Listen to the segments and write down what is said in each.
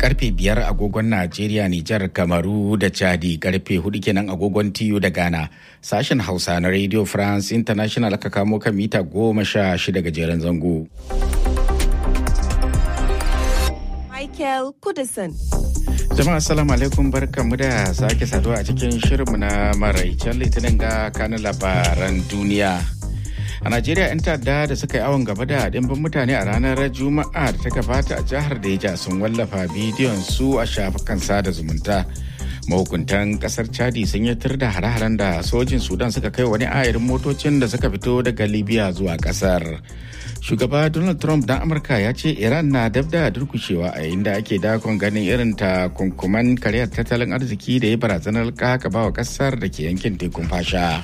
karfe biyar agogon Najeriya, Nijar, Kamaru da Chadi karfe hudu kenan agogon TU da Ghana. Sashen Hausa na Radio France International aka kamo kan mita goma sha shida gajeren zango. Michael Kudison. Jama'a assalamu alaikum barkamu da sake saduwa a cikin shirinmu na maraicen litinin ga kanin labaran duniya. A Najeriya 'yan ta'adda da suka yi awon gaba da dimbin mutane a ranar Juma'a da ta gabata a jihar Deja sun wallafa bidiyon su a shafukan sada zumunta. Mahukuntan kasar Chadi sun yi tur da hare-haren da sojin Sudan suka kai wani ayarin motocin da suka fito daga Libya zuwa kasar. Shugaba Donald Trump dan Amurka ya ce Iran na dab da durkushewa a yayin da ake dakon ganin irin ta kunkuman karyar tattalin arziki da ya barazanar kakaba wa kasar da ke yankin tekun fasha.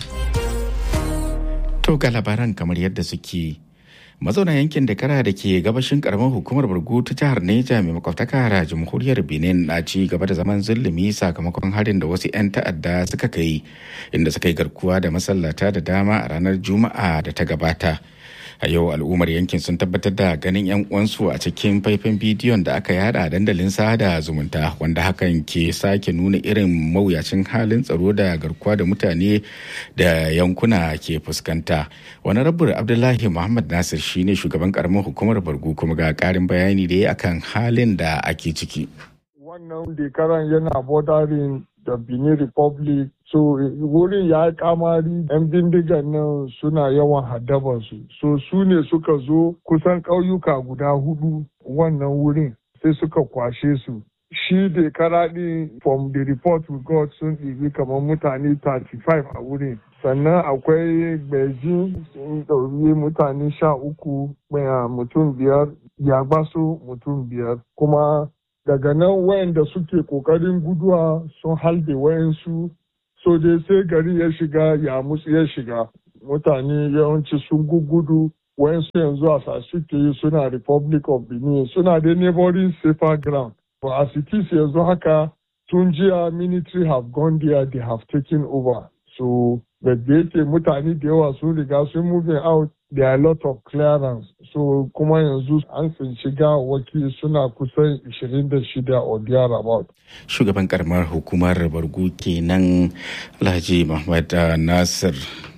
To ga labaran kamar yadda suke. Mazauna yankin da kara da ke gabashin karamar hukumar Burgu ta jihar Neja mai makwabtaka da jamhuriyar Benin na ci gaba da zaman zulumi sakamakon harin da wasu 'yan ta'adda suka kai inda suka yi garkuwa da masallata da dama a ranar Juma'a da ta gabata. a yau al'ummar yankin sun tabbatar da ganin 'yan uwansu a cikin faifan bidiyon da aka yada a dandalin sada zumunta wanda hakan ke sake nuna irin mawuyacin halin tsaro da garkuwa da mutane da yankuna ke fuskanta wani rabbur abdullahi muhammad nasir shine shugaban karamar hukumar bargu kuma ga karin bayani da ya akan halin da ake ciki wannan dekaran yana bordering da benin republic so wurin ya kamari yan bindigan nan suna yawan haddabansu so su ne suka zo kusan ƙauyuka guda hudu wannan wurin sai suka kwashe su shi da karaɗi from the report we got sun ɗibi kamar mutane 35 a wurin sannan akwai beijing sun ɗauri mutane sha uku mutum biyar yagbaso mutum biyar kuma daga nan wayanda suke kokarin guduwa sun halbe wayansu so dai sai gari ya shiga ya musu ya shiga mutane yawanci sun gugudu wayansu yanzu a suke suna republic of benin suna da neighboring safer ground but as it is yanzu haka tun jiya military have gone there they have taken over so da yake mutane da yawa sun riga sun moving out there are a lot of clearance so kuma yanzu an tsinci gawaki suna kusan 26 or thereabout. shugaban karamar hukumar bargu kenan alhaji muhammad nasir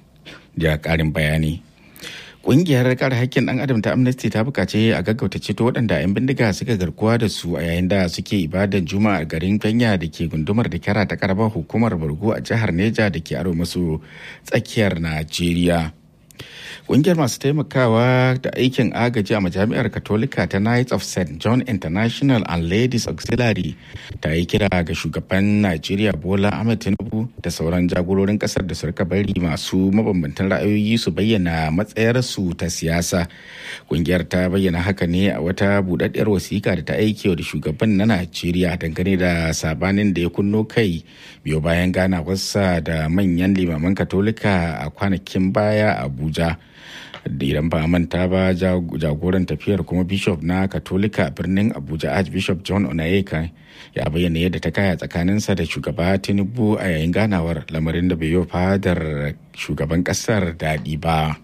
da karin bayani Ƙungiyar kare haƙƙin ɗan adam ta Amnesty ta buƙaci a gaggauta ceto waɗanda 'yan bindiga suka garkuwa da su a yayin da suke ibadar juma'a a garin Kenya da ke gundumar da kyara ta karamar hukumar Borgo a jihar Neja da ke aro masu tsakiyar Najeriya. Ƙungiyar masu taimakawa da aikin agaji a majami'ar Katolika ta Knights of St. John International and Ladies Auxiliary ta yi kira ga shugaban Najeriya Bola Ahmed Tinubu da sauran jagororin kasar da suka bari masu mabambantan ra'ayoyi su bayyana matsayarsu ta siyasa. Ƙungiyar ta bayyana haka ne a wata buɗaɗɗiyar wasiƙa da ta aike da shugaban na Najeriya dangane da sabanin da ya kunno kai biyo bayan ganawarsa da manyan limaman Katolika a kwanakin baya a Abuja. idan ba manta ba jagoran tafiyar kuma bishop na katolika a birnin abuja archbishop john onayeka ya bayyana yadda ta kaya tsakaninsa da shugaba tinubu a yayin ganawar lamarin da bai yi fadar shugaban kasar daɗi ba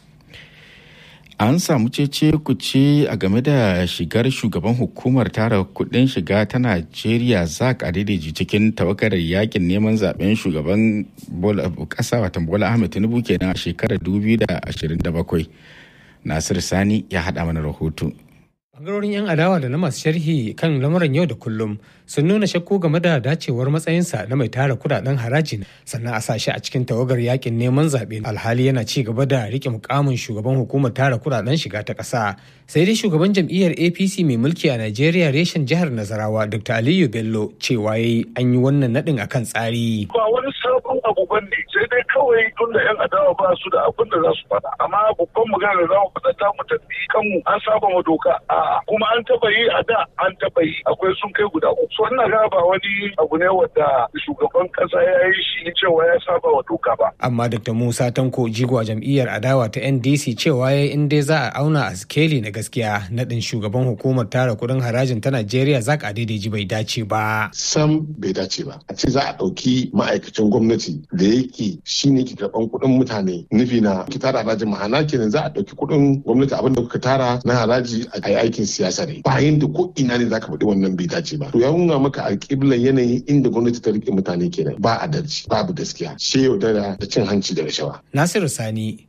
an samu cece kuce a game da shigar shugaban hukumar tara kudin shiga ta najeriya zak adediji cikin tawakarar yakin neman zaben shugaban kasa watan bola ahmed tinubu kenan a shekarar 2027 nasir sani ya haɗa mana rahoto Bangarorin 'yan adawa da na masu sharhi kan lamuran yau da kullum sun nuna shakku game da dacewar matsayinsa na mai tara kudaden haraji sannan a sashi a cikin tawagar yakin neman zaɓe alhali yana ci gaba da rike mukamin shugaban hukumar tara kudaden shiga ta ƙasa sai dai shugaban jam'iyyar apc mai mulki a najeriya reshen jihar nazarawa dr aliyu bello cewa yayi an yi wannan naɗin akan tsari. ba wani sabon abu ban ne sai dai kawai tun da 'yan adawa ba su da abin da za su faɗa amma babban magana za mu faɗa ta mu tafi kanmu an saba ma doka a kuma an taba yi a da an taba yi akwai sun kai guda uku so ina ga ba wani abu ne wanda shugaban kasa ya yi shi cewa ya saba wa doka ba amma dr musa tanko jigo a jam'iyyar adawa ta ndc cewa ya in dai za a auna a skeli na gaskiya naɗin shugaban hukumar tara kuɗin harajin ta najeriya zak adaidaiji bai dace ba sam bai dace ba a ce za a ɗauki ma'aikacin gwamnati gwamnati da yake shine ke karban kuɗin mutane nufi na ki tara haraji ma'ana kenan za a ɗauki kuɗin gwamnati abin da kuka tara na haraji a yi aikin siyasa ne bayan da ko ina ne zaka faɗi wannan bai dace ba to ya nuna maka alƙiblan yanayin inda gwamnati ta rike mutane kenan ba adalci babu gaskiya she yaudara da cin hanci da rashawa Nasiru Sani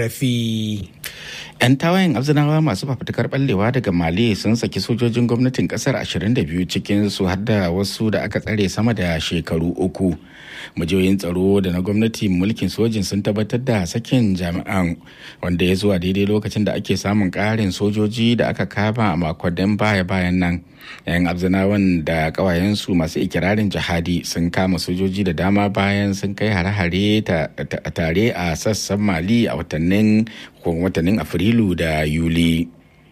RFI 'yan tawayen abzinawa masu fafutukar ballewa daga mali sun saki sojojin gwamnatin kasar 22 cikin su har da wasu da aka tsare sama da shekaru uku majiyoyin tsaro da na gwamnati mulkin sojin sun tabbatar da sakin jami'an wanda ya zuwa daidai lokacin da ake samun karin sojoji da aka kama a makonnin baya-bayan nan yan abzinawan da kawayensu masu ikirarin jihadi sun kama sojoji da dama bayan sun kai hare-hare tare a sassan mali a watannin watannin afrilu da yuli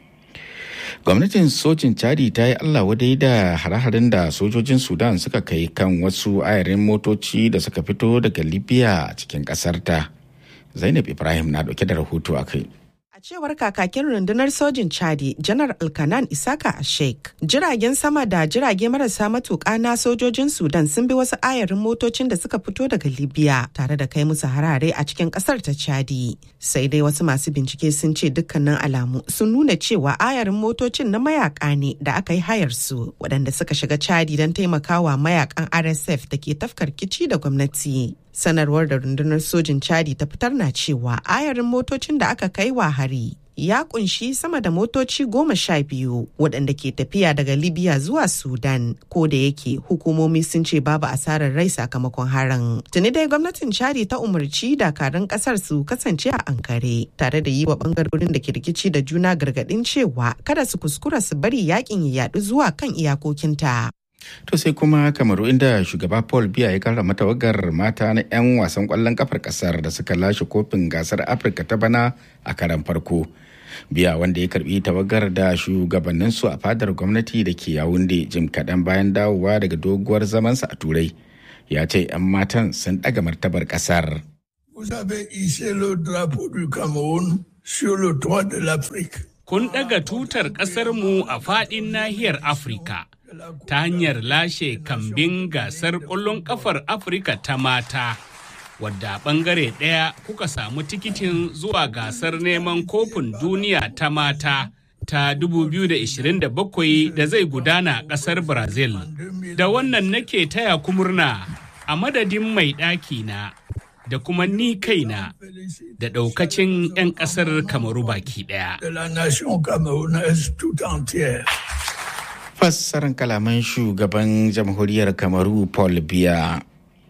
gwamnatin sojin chadi ta yi allah wadai da hare-haren da sojojin sudan suka kai kan wasu ayarin motoci da suka fito daga libya a cikin kasarta zainab ibrahim na dauke da rahoto a kai cewar kakakin rundunar sojin chadi janar alkanan isaka a sheik jiragen sama da jirage marasa matuƙa na sojojin sudan sun bi wasu ayarin motocin da suka fito daga libya tare da kai musu harare a cikin ƙasar ta chadi sai dai wasu masu bincike sun ce dukkanin alamu sun nuna cewa ayarin motocin na mayaka ne da aka yi hayar su waɗanda suka shiga chadi don taimakawa mayakan rsf da ke tafkar kici da gwamnati sanarwar da rundunar sojin chadi ta fitar na cewa ayarin motocin da aka kai wa hari ya kunshi sama da motoci goma sha biyu waɗanda ke tafiya daga libya zuwa sudan ko da yake hukumomi sun ce babu asarar rai sakamakon harin tuni dai gwamnatin chadi ta umarci dakarun ƙasar su kasance a ankare tare da yi wa ɓangarorin da ke rikici da juna gargaɗin cewa kada su kuskura su bari yakin ya yaɗu zuwa kan iyakokinta To sai kuma kamaru inda shugaba Paul Biya ya karrama tawagar mata na 'yan wasan kwallon kafar kasar da suka lashe kofin gasar Afirka ta bana a karan farko. Biya wanda ya karbi tawagar da shugabanninsu a fadar gwamnati da ke yawunde jim kaɗan bayan dawowa daga doguwar zamansa a turai. Ya ce 'yan matan sun ɗaga martabar ƙasar. Vous avez hissé le drapeau du Cameroun sur le toit de l'Afrique. Kun ɗaga tutar ƙasarmu a faɗin nahiyar Afirka. ta hanyar lashe kambin gasar ƙwallon ƙafar Afirka ta mata, wadda ɓangare ɗaya kuka samu tikitin zuwa gasar neman kofin duniya ta mata ta 2027 da zai gudana ƙasar Brazil. Da wannan nake taya ku murna a madadin mai ɗaki na da kuma ni kaina da ɗaukacin 'yan ƙasar Kamaru baki ɗaya. fassarar kalaman shugaban jamhuriyar kamaru paul biya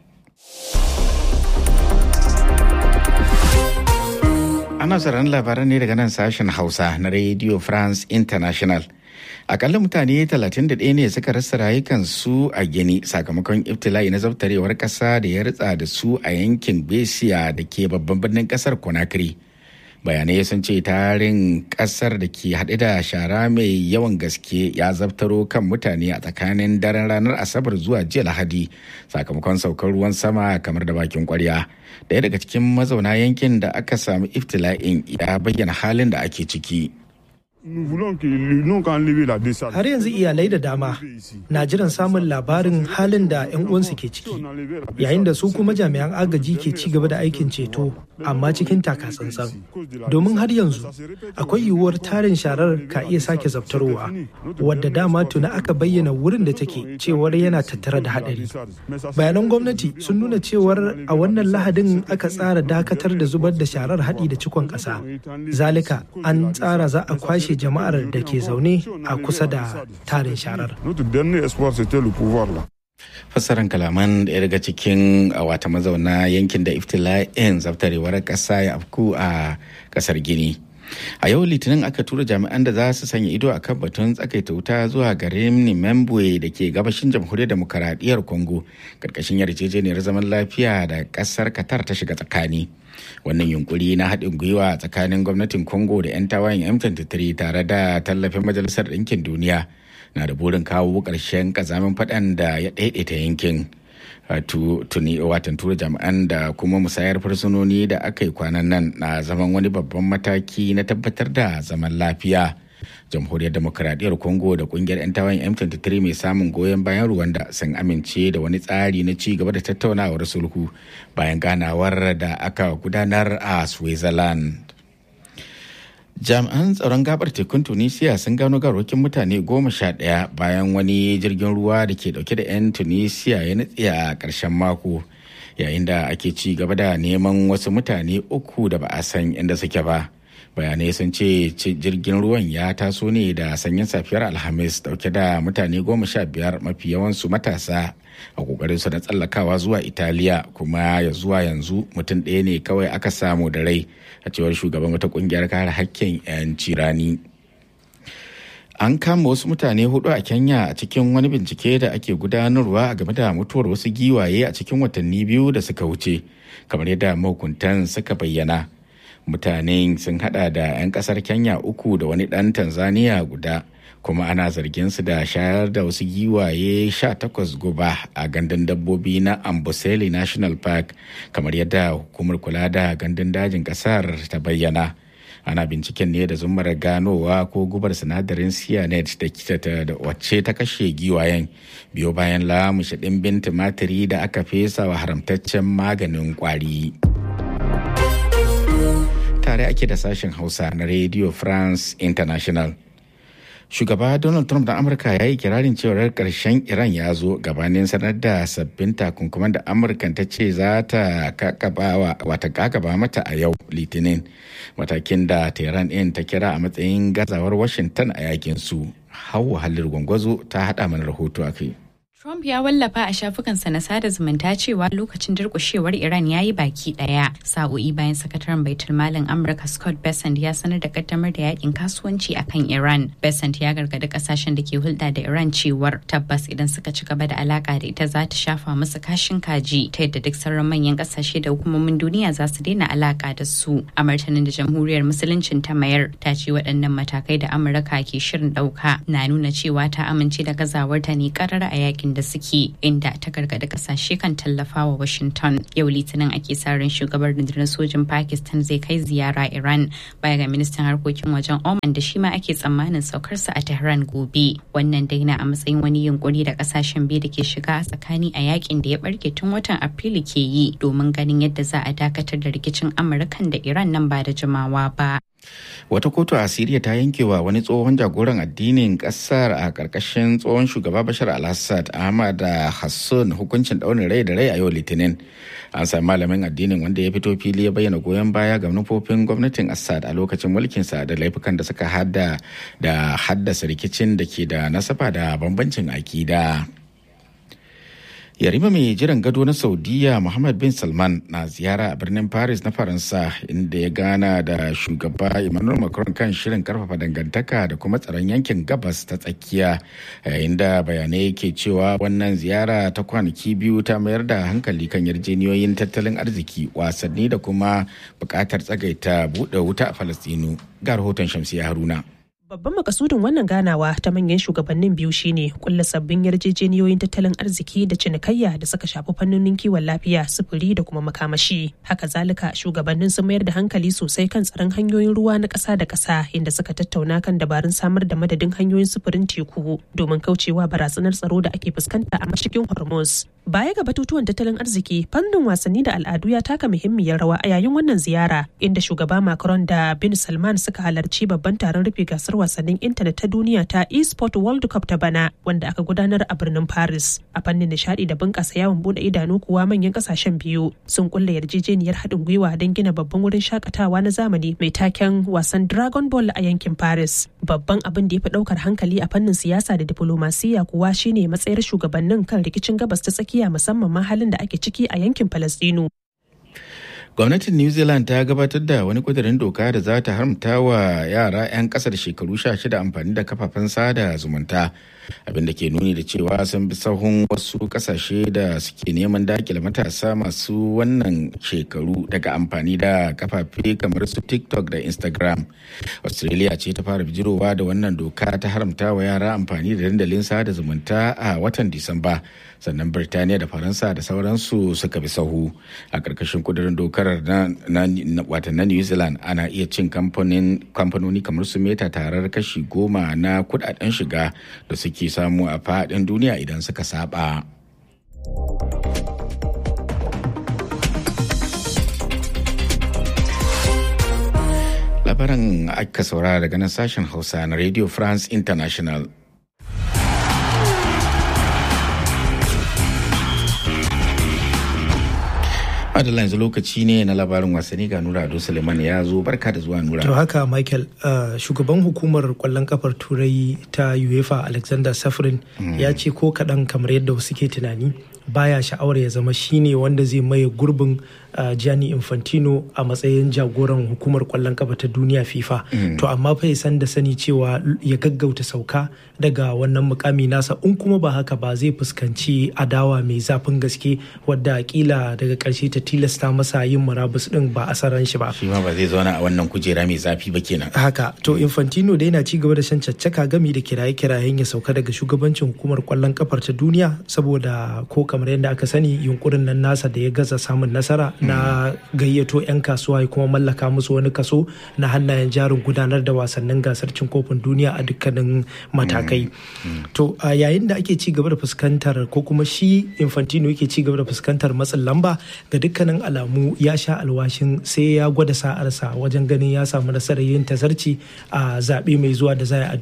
ana sauraron labaran ne daga nan sashen hausa na radio france international akalla mutane 31 ne suka rasa rayukansu a gini sakamakon iftila'i na zabtarewar kasa da ya ritsa da su a yankin besiya da ke babban birnin kasar conakry bayanai sun ce tarin kasar da ke haɗe da shara mai yawan gaske ya zabtaro kan mutane a tsakanin daren ranar asabar zuwa jiya lahadi sakamakon saukar ruwan sama kamar da bakin kwarya daya daga cikin mazauna yankin da aka samu iftila'in ya bayyana halin da ake ciki Har yanzu iyalai da dama na jiran samun labarin halin da 'yan uwansu ke ciki, yayin da su kuma jami'an agaji ke ci gaba da aikin ceto amma cikin takatsantsan. Domin har yanzu akwai yiwuwar tarin sharar ka iya sake zabtarowa, wadda dama tuna aka bayyana wurin da take cewar yana tattare da hadari. Bayanan gwamnati sun nuna cewar a wannan lahadin aka tsara dakatar da zubar da sharar haɗi da cikon ƙasa. Zalika an tsara za a kwashe kashe jama'ar da ke zaune a kusa da tarin sharar. fassarar kalaman ɗaya daga cikin wata mazauna yankin da iftila'in zaftarewar ƙasa ya afku a ƙasar gini a yau litinin aka tura jami'an da za su sanya ido a kan batun tsakaita wuta zuwa garin nimembwe da ke gabashin jamhuriyar demokaradiyyar congo karkashin yarjejeniyar zaman lafiya da ƙasar qatar ta shiga tsakani wannan yunkuri na haɗin gwiwa tsakanin gwamnatin congo da 'yan tawayen m23 tare da tallafin majalisar ɗinkin duniya na da burin kawo ƙarshen ƙazamin faɗan da ya ɗaiɗaita yankin tuni watan tura jami'an da kuma musayar fursunoni da aka yi kwanan nan na zaman wani babban mataki na tabbatar da zaman lafiya jamhuriyar demokuraɗiyyar congo da kungiyar 'yan tawayen m23 mai samun goyon bayan rwanda sun amince da wani tsari na ci gaba da tattaunawar sulhu bayan ganawar da aka gudanar a switzerland jami'an tsaron gabar tekun tunisia sun gano garwakin mutane goma sha ɗaya bayan wani jirgin ruwa da ke dauke da 'yan tunisia ya nutse a ƙarshen mako yayin da ake ci gaba da neman wasu mutane uku da ba a san inda suke ba bayanai sun ce jirgin ruwan ya taso ne da sanyin safiyar alhamis dauke da mutane goma sha biyar mafi yawansu matasa a kokarin su na tsallakawa zuwa italiya kuma ya zuwa yanzu mutum ɗaya ne kawai aka samu da rai a cewar shugaban wata kungiyar kare hakkin 'yan cirani an kama wasu mutane hudu a kenya a cikin wani bincike da ake gudanarwa game da mutuwar wasu giwaye a cikin watanni biyu da suka wuce kamar yadda mahukuntan suka bayyana mutanen sun hada da 'yan kasar kenya uku da wani dan tanzania guda kuma ana zargin su da shayar da wasu giwaye 18 guba a gandun dabbobi na amboseli national park kamar yadda hukumar kula da gandun dajin kasar ta bayyana ana binciken ne da zumar ganowa ko gubar sinadarin cyanet da wacce ta kashe giwayen biyo bayan lamushe ɗimbin tumatiri da aka fesa wa haramtaccen maganin kwari. tare ake da sashen hausa na radio france international shugaba donald trump na amurka ya yi kirarin cewar karshen iran ya zo gabanin sanar da sabbin takunkuman da amurka ta ce za ta kakaba mata a yau litinin matakin da tehran ɗin ta kira a matsayin gazawar washington a yakin su hau halir gwangwazo ta haɗa mana rahoto a kai Trump ya wallafa a shafukansa na sada zumunta cewa lokacin durkushewar Iran ya yi baki daya. Sa'o'i bayan sakataren baitul malin Amurka Scott Bessent ya sanar da kaddamar da yakin kasuwanci a kan Iran. Bessent ya gargadi kasashen da ke hulɗa da Iran cewar tabbas idan suka ci gaba da alaka da ita za ta shafa musu kashin kaji ta yadda duk sauran manyan kasashe da hukumomin duniya za su daina alaka da su. A martanin da jamhuriyar musuluncin ta mayar ta ce waɗannan matakai da Amurka ke shirin ɗauka na nuna cewa ta amince da gazawarta ne karara a yakin da suke inda ta gargada kasashe kan tallafawa Washington. Yau Litinin ake sa ran shugabar rundunar sojin Pakistan zai kai ziyara Iran baya ga ministan harkokin wajen Oman da shi ma ake tsammanin saukarsa a Tehran gobe. Wannan dai na a matsayin wani yunkuri da kasashen biyu da ke shiga a tsakani a yakin da ya barke tun watan Afrilu ke yi domin ganin yadda za a dakatar da rikicin Amurkan da Iran nan ba da jimawa ba. Wata kotu a Siriya ta yankewa wani tsohon jagoran addinin kasar a ƙarƙashin tsohon shugaba Bashar al-Assad Ahmad Hassan hukuncin ɗaurin rai da rai a yau Litinin. An sami malamin addinin wanda ya fito fili ya bayyana goyon baya ga manufofin gwamnatin Assad a lokacin mulkinsa da laifukan da suka hada da haddasa rikicin da ke da nasaba da bambancin akida. yarima mai jiran gado na saudiya muhammad bin salman na ziyara a birnin paris na faransa inda ya gana da shugaba emmanuel macron kan shirin karfafa dangantaka da kuma tsaron yankin gabas ta tsakiya yayin da bayanai ke cewa wannan ziyara ta kwanaki biyu ta mayar da hankali kan yarjeniyoyin tattalin arziki wasanni da kuma bukatar tsagaita buɗe wuta a falastinu ga rahoton shamsiya haruna Babban makasudin wannan ganawa ta manyan shugabannin biyu shine kulla sabbin yarjejeniyoyin tattalin arziki da cinikayya da suka shafi fannonin kiwon lafiya, sufuri da kuma makamashi. Haka zalika shugabannin sun mayar da hankali sosai kan tsaron hanyoyin ruwa na ƙasa da ƙasa inda suka tattauna kan dabarun samar da madadin hanyoyin sufurin teku domin kaucewa barazanar tsaro da ake fuskanta a mashigin Hormuz. Baya ga batutuwan tattalin arziki, fannin wasanni da al'adu ya taka muhimmiyar rawa a yayin wannan ziyara inda shugaba Macron da bin Salman suka halarci babban taron rufe gasar wasannin intanet ta duniya ta eSport World Cup ta bana wanda aka gudanar a birnin Paris. A fannin nishadi da bunƙasa yawon bude idanu kuwa manyan kasashen biyu sun kulle yarjejeniyar haɗin gwiwa don gina babban wurin shakatawa na zamani mai taken wasan Dragon Ball a yankin Paris. Babban abin da ya fi ɗaukar hankali a fannin siyasa da diplomasiya kuwa shine matsayar shugabannin kan rikicin gabas ta tsakiya musamman ma halin da ake ciki a yankin Falastinu. gwamnatin new zealand ta gabatar da wani kudirin doka da za ta haramta wa yara 'yan ƙasa da shekaru 16 amfani da kafafen sada zumunta abinda ke nuni da cewa sun bi sahun wasu kasashe da suke neman dakile matasa masu wannan shekaru daga amfani da kafafe kamar su tiktok da instagram australia ce ta fara bijirowa da wannan doka ta haramta wa yara amfani da dandalin sada zumunta a watan disamba sannan birtaniya da faransa da sauransu suka bi sahu a ƙarƙashin kudurin dokar na watan na new zealand ana iya cin kamfanoni kamar su meta tarar kashi goma na kudaden shiga da suke samu a faɗin duniya idan suka saba. labaran aka saurara daga nan sashen hausa na radio france international adala yanzu lokaci ne na labarin wasanni ga nura ado suleiman ya zo barka da zuwa nura to haka michael uh, shugaban hukumar kwallon kafar turai ta uefa alexander safrin mm. ya ce ko kaɗan kamar yadda wasu ke tunani baya sha'awar ya zama shine wanda zai maye gurbin uh, Gianni Infantino a matsayin jagoran hukumar kwallon kafa ta duniya FIFA. Mm. To amma fa ya san da sani cewa ya gaggauta sauka daga wannan mukami nasa in kuma ba haka ba zai fuskanci adawa mai zafin gaske wadda kila daga karshe ta tilasta masa yin murabus din ba a saran shi ba. Shi ma ba zai zauna a wannan kujera mai zafi ba kenan. Haka to Infantino dai na ci gaba da shan caccaka gami da kiraye-kirayen ya sauka daga shugabancin hukumar kwallon kafar ta duniya saboda ko kamar yadda aka sani yunkurin nan nasa da ya gaza samun nasara na gayyato 'yan kasuwa ya kuma mallaka musu wani kaso na hannayen jarin gudanar da wasannin gasar cin kofin duniya a dukkanin matakai to a yayin da ake ci gaba da fuskantar ko kuma shi infantino yake ci gaba da fuskantar matsin lamba ga dukkanin alamu ya sha alwashin sai ya gwada sa'arsa wajen ganin ya samu nasarar yin tazarci a zaɓe mai zuwa da zai a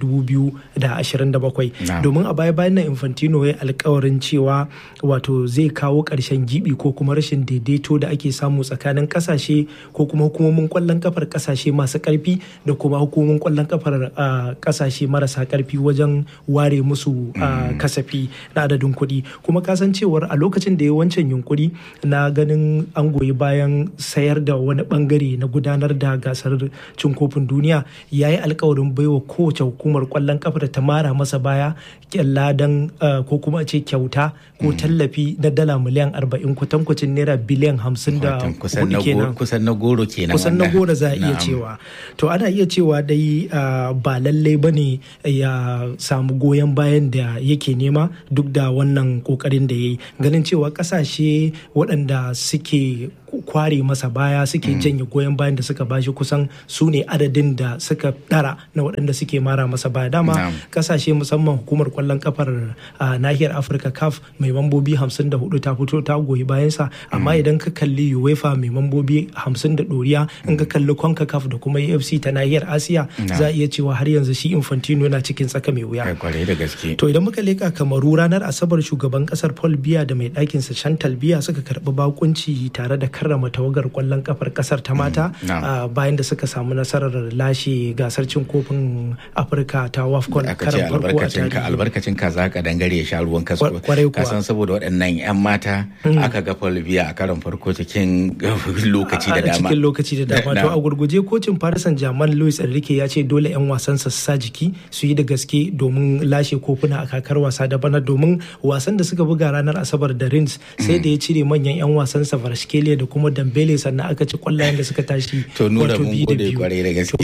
2027 domin a baya bayan nan infantino ya alkawarin cewa wato zai kawo ƙarshen gibi ko kuma rashin daidaito da ake samu tsakanin kasashe ko kuma hukumomin kwallon kafar kasashe masu karfi da kuma hukumomin kwallon kafar kasashe marasa karfi wajen ware musu kasafi na adadin kuɗi kuma kasancewar a lokacin da ya wancan yunkuri na ganin an goyi bayan sayar da wani bangare na gudanar da gasar cin kofin duniya ya yi alkawarin baiwa kowace hukumar kwallon kafa da ta mara masa baya ladan ko kuma ce kyauta ko tallafi na dala miliyan arba'in kwatankwacin naira biliyan hamsin da kusan na goro kenan kusan na goro za a iya cewa to ana iya cewa dai ba lallai ba ne ya samu goyon bayan da yake nema duk da wannan kokarin da ya yi ganin cewa kasashe waɗanda suke kware masa baya suke janye goyon bayan da suka bashi kusan su ne adadin da suka dara na waɗanda suke mara masa baya dama kasashe musamman hukumar kwallon kafar nahiyar afirka caf mai mambobi 54 ta fito ta goyi bayansa amma idan ka kalli uefa mai mambobi 50 da ɗoriya in ka kalli concacaf da kuma afc ta nahiyar asiya za a iya cewa har yanzu shi infantino yana cikin tsaka mai wuya to idan muka leka kamaru ranar asabar shugaban kasar paul biya da mai ɗakinsa chantal biya suka karɓi bakunci tare da karrama tawagar kwallon kafar kasar ta mata bayan da suka samu nasarar lashe gasar cin kofin afirka ta wafcon karan farko a albarkacin ka za ka dangare ya sha ruwan kaso ka san saboda waɗannan yan mata aka ga biya a karan farko cikin lokaci da dama cikin lokaci da dama to a gurguje kocin farisan jaman louis enrique ya ce dole yan wasansa su sa jiki su yi da gaske domin lashe kofuna a kakar wasa da bana domin wasan da suka buga ranar asabar da rins sai da ya cire manyan yan wasansa varashkelia da kuma dambele sannan aka ci kwallayen da suka tashi to nura mun gode kwarai da gaske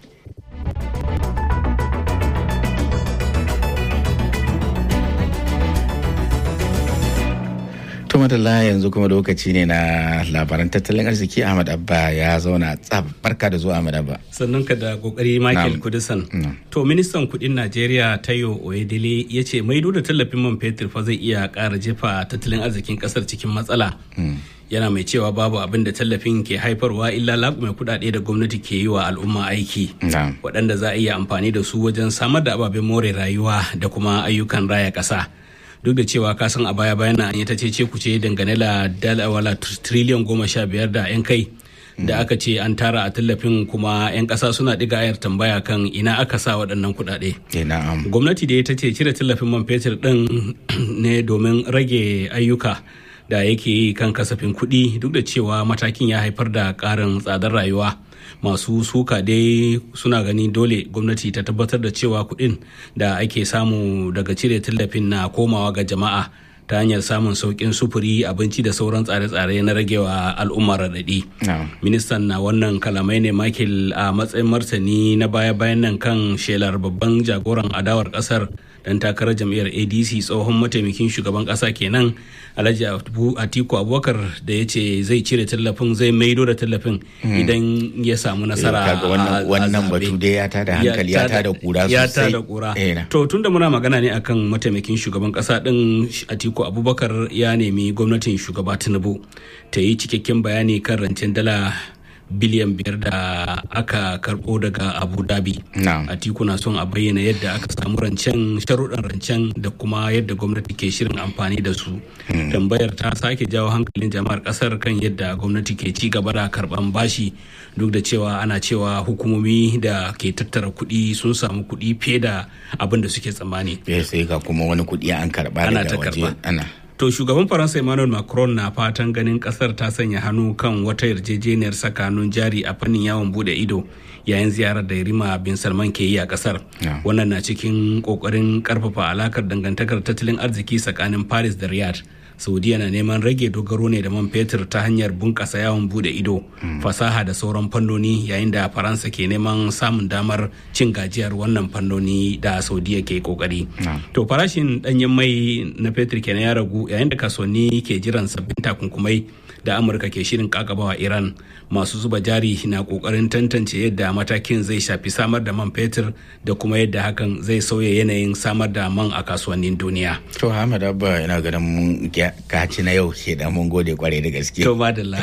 to madalla yanzu kuma lokaci ne na labaran tattalin arziki ahmad abba ya zauna tsab barka da zuwa ahmad abba sannan ka da kokari michael kudisan to ministan kudin najeriya tayo oyedele ya ce maido da tallafin man fetur fa zai iya kara jefa tattalin arzikin kasar cikin matsala yana mai cewa babu abin da tallafin ke haifarwa illa laƙume kuɗaɗe da gwamnati ke yi wa al'umma aiki waɗanda za a iya amfani da su wajen samar da ababen more rayuwa da kuma ayyukan raya ƙasa duk da cewa kasan a baya bayan an yi ta ce kuce dangane da dala wala triliyan goma sha biyar da yan kai da aka ce an tara a tallafin kuma 'yan ƙasa suna ɗiga ayar tambaya kan ina aka sa waɗannan kuɗaɗe. gwamnati da ta ce cire tallafin man fetur ɗin ne domin rage ayyuka da yake yi kan kasafin kuɗi duk da cewa matakin ya haifar da ƙarin tsadar rayuwa masu suka dai suna gani dole gwamnati ta tabbatar da cewa kuɗin da ake samu daga cire tallafin na komawa ga jama'a ta hanyar samun sauƙin sufuri abinci da sauran tsare-tsare na ragewa al'umma raɗaɗi. ministan na wannan kalamai ne makil a matsayin martani na baya-bayan nan kan shelar babban jagoran adawar ƙasar dan takarar jam'iyyar adc tsohon mataimakin shugaban ƙasa kenan alhaji atiku abubakar da ya ce zai cire tallafin zai maido da tallafin idan ya samu nasara a wannan batu dai ya tada hankali ya tada kura sosai ya tada kura to tunda muna magana ne akan mataimakin shugaban ƙasa din atiku abubakar ya nemi gwamnatin shugaba tinubu ta yi cikakken bayani kan rancen dala biliyan biyar da aka karbo daga abu dhabi a na son a bayyana yadda aka samu rancen sharuɗan rancen da kuma yadda gwamnati ke shirin amfani da su tambayar ta sake jawo hankalin jama'ar kasar kan yadda gwamnati ke ci gaba da karban bashi duk da cewa ana cewa hukumomi da ke tattara kuɗi sun samu kuɗi fiye da abin da suke tsammani sai ga kuma wani kuɗi an karba daga waje ana To shugaban Faransa Emmanuel Macron na fatan ganin kasar ta sanya hannu kan wata yarjejeniyar sakanun jari a fannin yawon bude ido yayin ziyarar da Rima bin Salman ke yi a kasar. Wannan na cikin kokarin karfafa alakar dangantakar tattalin arziki tsakanin Paris da Riyadh. saudiya na neman rage dogaro ne da man fetur ta hanyar bunkasa yawon bude ido fasaha da sauran fannoni yayin da faransa ke neman samun damar cin gajiyar wannan fannoni da saudiya ke kokari to farashin danyen mai na fetur kenan ya ragu yayin da kasuwanni ke jiran sabbin takunkumai da amurka ke shirin kakabawa iran masu zuba jari na kokarin tantance yadda matakin zai shafi samar da man fetur da kuma yadda hakan zai sauya yanayin samar da man a kasuwannin duniya to hamad abba ina ganin mun kaci na yau ke da mun gode kwarai da gaske to madalla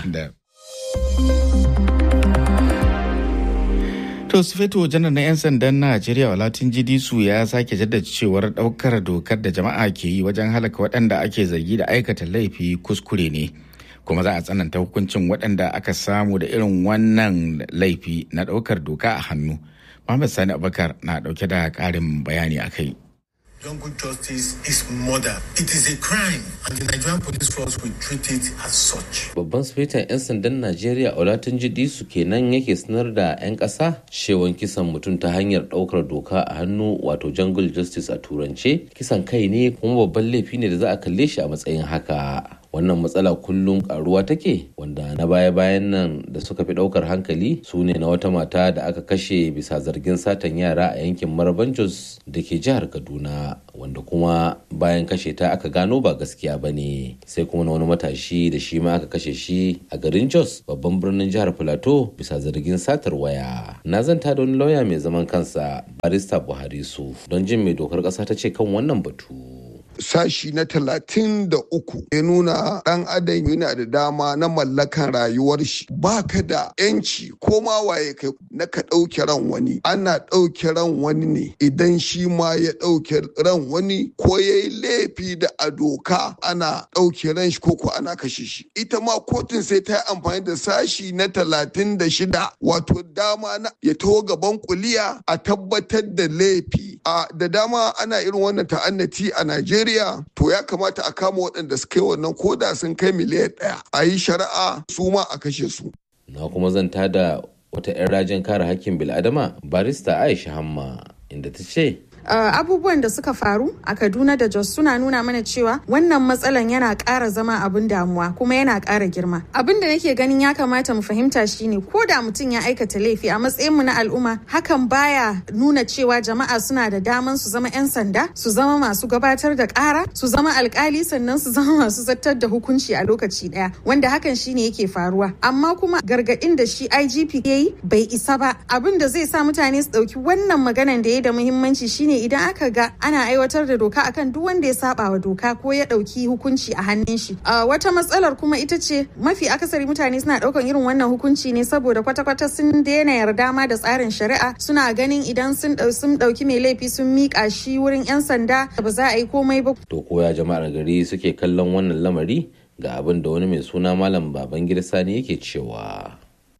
To Sufeto janar na 'yan sandan Najeriya Walatin Jidisu ya sake jaddada cewar daukar dokar da jama'a ke yi wajen halaka waɗanda ake zargi da aikata laifi kuskure ne. Kuma za a tsananta hukuncin waɗanda aka samu da irin wannan laifi na ɗaukar doka a hannu. Muhammad Sani Abubakar na ɗauke da ƙarin bayani a kai. Jungle justice is murder. It is a crime and the Nigerian police force will treat it as such. Babban sufetan 'yan sandan Najeriya Olatunji Disu kenan yake sanar da 'yan ƙasa shewan kisan mutum ta hanyar ɗaukar doka a hannu wato jungle justice a turance kisan kai ne kuma babban laifi ne da za a kalle shi a matsayin haka. wannan matsala kullum karuwa take wanda na baya-bayan nan da suka fi daukar hankali su ne na wata mata da aka kashe bisa zargin satan yara a yankin maraban jos da ke jihar kaduna wanda kuma bayan kashe ta aka gano ba gaskiya ba ne sai kuma na wani matashi da shi ma aka kashe shi a garin jos babban birnin jihar plateau bisa zargin satar waya na zanta da wani lauya mai zaman kansa barista buhari su don jin mai dokar kasa ta ce kan wannan batu sashi na talatin da uku ya nuna ɗan adam yana da dama na mallakan rayuwar shi baka da yanci ko ma waye kai na ka ɗauke ran wani ana ɗauke ran wani ne idan shi ma ya ɗauke ran wani ko ya yi laifi da a doka ana ɗauke ran shi ko ko ana kashe shi ita ma kotun sai ta yi amfani da sashi na talatin da shida wato dama na ya taho gaban kuliya a tabbatar da laifi a da dama ana irin wannan ta'annati a Najeriya Najeriya to ya kamata a kama waɗanda suka yi wannan koda sun kai miliyan ɗaya a yi shari'a su ma a kashe su. Na kuma zanta da wata 'yan rajin kare hakkin bil'adama barista Aisha Hamma inda ta ce Uh, abubuwan da suka faru a kaduna da jos suna nuna mana cewa wannan matsalan yana ƙara zama abin damuwa kuma yana ƙara girma abin da nake ganin ya kamata mu fahimta shine ko da mutum ya aikata laifi a matsayin mu na al'umma hakan baya nuna cewa jama'a suna da daman su zama 'yan sanda su zama masu gabatar da ƙara su zama alkali sannan su zama masu zartar da hukunci a lokaci ɗaya wanda hakan shine yake faruwa amma kuma gargaɗin da shi igp ya yi bai isa ba abin da zai sa mutane su ɗauki wannan maganan da ya da muhimmanci shine idan aka ga ana aiwatar da doka akan duk wanda ya saba wa doka ko ya dauki hukunci a hannun shi wata matsalar kuma ita ce mafi akasari mutane suna daukan irin wannan hukunci ne saboda kwata-kwata sun daina yarda ma da tsarin shari'a suna ganin idan sun sun dauki mai laifi sun mika shi wurin yan sanda ba za a yi komai ba to koya jama'ar gari suke kallon wannan lamari ga abin da wani mai suna malam babangida sani yake cewa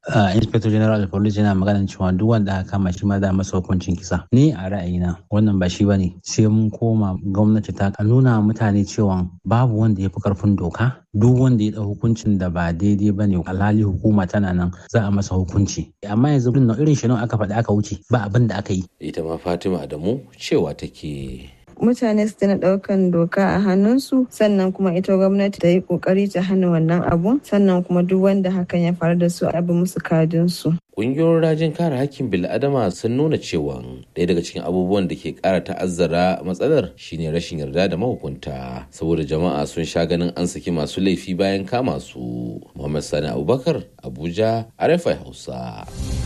inspector general of police yana magana cewa duk wanda aka kama shi ma za masa hukuncin kisa ni a ra'ayina wannan ba shi bane sai mun koma gwamnati ta nuna mutane cewa babu wanda ya fi karfin doka duk wanda ya ɗau hukuncin da ba daidai ba ne alhali hukuma tana nan za a masa hukunci amma yanzu irin shi aka faɗi aka wuce ba abin da aka yi ita ma fatima adamu cewa take mutane su tana daukan doka a hannunsu sannan kuma ita gwamnati ta yi kokari ta hana wannan abun sannan kuma duk wanda hakan ya faru da su a bi musu kadinsu. Ƙungiyoyin rajin kare hakkin bil'adama sun nuna cewa ɗaya daga cikin abubuwan da ke ƙara ta'azzara matsalar shine rashin yarda da mahukunta saboda jama'a sun sha ganin an saki masu laifi bayan kama su. Muhammad Sani Abubakar Abuja RFI Hausa.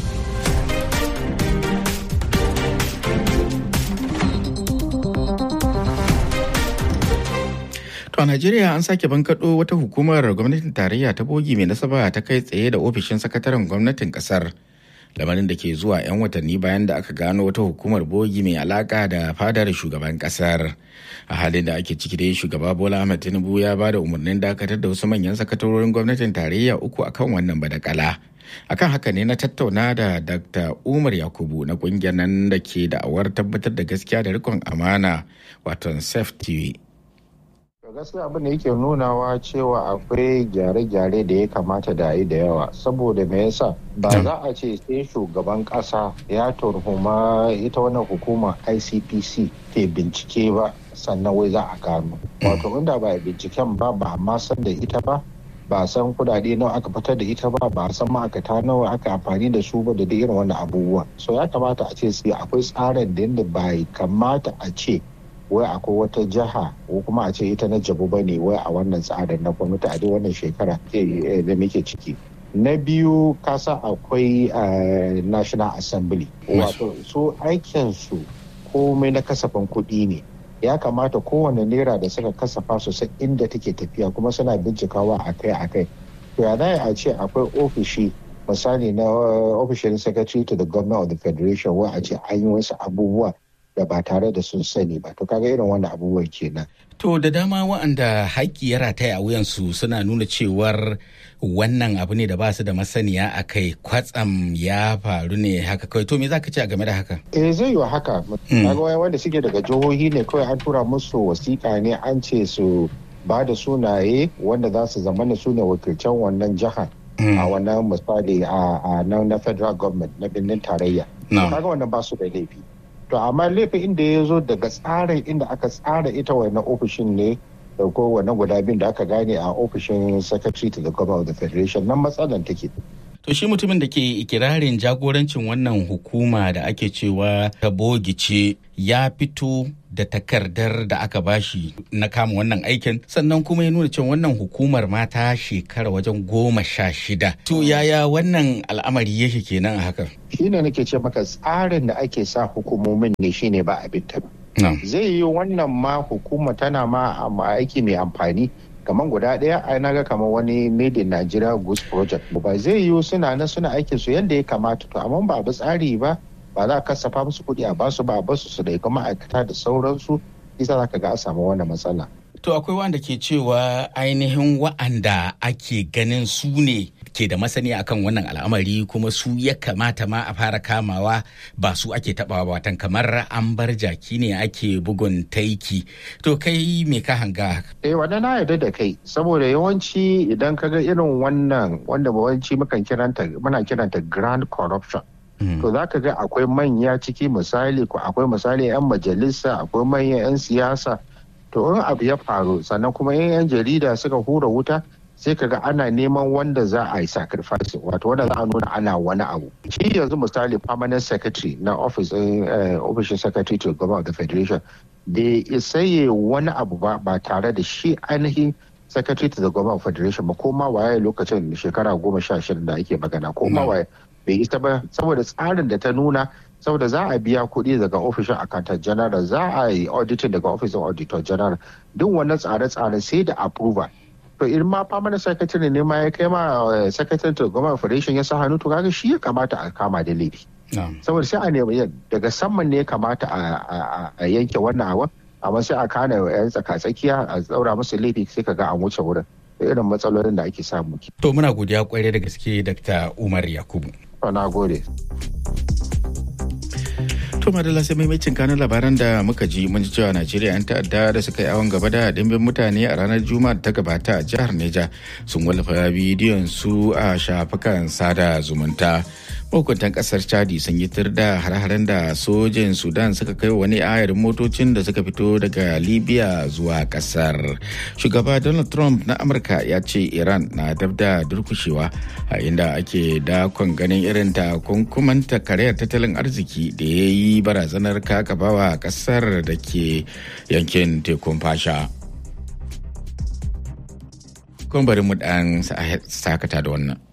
a Najeriya an sake bankaɗo wata hukumar gwamnatin tarayya ta bogi mai nasaba ta kai tsaye da ofishin sakataren gwamnatin kasar. Lamarin da ke zuwa 'yan watanni bayan da aka gano wata hukumar bogi mai alaka da fadar shugaban kasar. A halin da ake ciki dai shugaba Bola Ahmed Tinubu ya ba da umarnin dakatar da wasu manyan sakatarorin gwamnatin tarayya uku akan wannan badakala. akan haka ne na tattauna da dr umar yakubu na kungiyar nan da ke da'awar tabbatar da gaskiya da rikon amana wato safety gaskiya abin da yake nunawa cewa akwai gyare-gyare da ya kamata da yi da yawa saboda me yasa ba za a ce sai shugaban kasa ya turhuma ita wannan hukumar icpc ke bincike ba sannan wai za a gano wato inda ba binciken ba ba ma san da ita ba ba san kudade nawa aka fitar da ita ba ba san ma'aikata nawa aka amfani da su ba da irin wannan abubuwan so ya kamata a ce sai akwai tsarin da yadda ba kamata a ce wai akwai wata jiha ko kuma a ce ita na jabu ba ne wai a wannan tsarin na gwamnati a duk wannan shekara da muke ciki na biyu kasa akwai national assembly wato su aikinsu komai na kasafin kuɗi ne ya kamata kowane naira da suka kasafa su san inda take tafiya kuma suna bincikawa akai akai to ya a ce akwai ofishi misali na ofishin secretary to the government of the federation wa a ce an yi wasu abubuwa da ba tare da sun sani ba to kaga irin wannan abubuwan kenan To da dama waɗanda haƙƙi ya rataya a wuyansu suna nuna cewar wannan abu ne da ba su da masaniya a kai kwatsam ya faru ne haka kawai to me za ka ce a game da haka? Eh zai yi haka. Kaga wanda suke daga jihohi ne kawai an tura musu wasiƙa ne an ce su ba da sunaye wanda za su zama da su ne wakilcan wannan jihar. A wannan misali a na federal government na birnin tarayya. Kaga wannan ba su da laifi. to amma laifin inda ya zo daga tsarin inda aka tsara ita wannan ofishin ne da ko wannan guda biyun da aka gane a ofishin secretary to the government of the federation nan matsalan take To shi mutumin da ke ikirarin jagorancin wannan hukuma da ake cewa ta bogice ya fito da takardar da aka bashi na kama wannan aikin sannan kuma ya nuna cewa wannan hukumar ma ta shekara wajen goma sha shida. To yaya wannan al'amari yake kenan a hakan? Shi ne nake ce maka tsarin da ake sa hukumomin ne shine ba abin ta. Zai yi wannan ma hukuma tana ma aiki mai amfani kamar guda ɗaya a na ga kamar wani made in Nigeria Goose Project ba zai yiwu suna nan suna aikin su yadda ya kamata to amma ba bi tsari ba ba za a kasafa musu kuɗi a basu ba a basu su da kuma ma'aikata da sauransu isa za ka ga a samu wannan matsala. To akwai wanda ke cewa ainihin wa'anda ake ganin su ne ke da masani akan wannan al'amari kuma su ya kamata ma a fara kamawa ba su ake tabawa watan kamar an bar jaki ne ake bugun taiki to kai me ka hanga eh wanda na yarda da kai saboda yawanci idan ka ga irin wannan wanda yawanci mukan kiranta muna kiranta grand corruption to za ka ga akwai manya ciki misali ko akwai misali 'yan majalisa akwai manyan 'yan siyasa to in abu ya faru sannan kuma 'yan jarida suka hura wuta sai kaga ana neman wanda za a yi sacrifice wato wanda za a nuna ana wani abu shi yanzu misali permanent secretary na office ofishin secretary to government of the federation da isa yi wani abu ba ba tare da shi ainihin secretary to the government of federation ba ko ma waye lokacin shekara goma sha shida da ake magana ko ma waye bai isa ba saboda tsarin da ta nuna saboda za a biya kuɗi daga ofishin accountant general za a yi auditing daga ofishin auditor general duk wannan tsare-tsare sai da approval to in ma permanent secretary ne ma ya kai ma secretary to government federation ya sa hannu to kaga shi ya kamata a kama da laifi saboda sai a nemi daga saman ne ya kamata a yanke wannan awa amma sai a kana yan tsaka-tsakiya a tsaura musu laifi sai ka ga an wuce wurin irin matsalolin da ake samu to muna godiya kwarai da gaske dr umar yakubu na gode To madalla sai maimacin kanun labaran da muka ji mun ji cewa Najeriya 'yan ta'adda da suka yi awon gaba da dimbin mutane a ranar Juma'a da ta gabata a jihar Neja sun wallafa bidiyon su a shafukan sada zumunta. Mahukuntan kasar Chadi sun yi tir da hare-haren da sojin Sudan suka kai wani ayarin motocin da suka fito daga Libya zuwa kasar. Shugaba Donald Trump na Amurka ya ce Iran na dab da durkushewa a inda ake dakon ganin irin takunkumanta karayar tattalin arziki da ya yi barazanar kakabawa kasar da ke yankin tekun fasha. Kun bari mu dan sakata da wannan.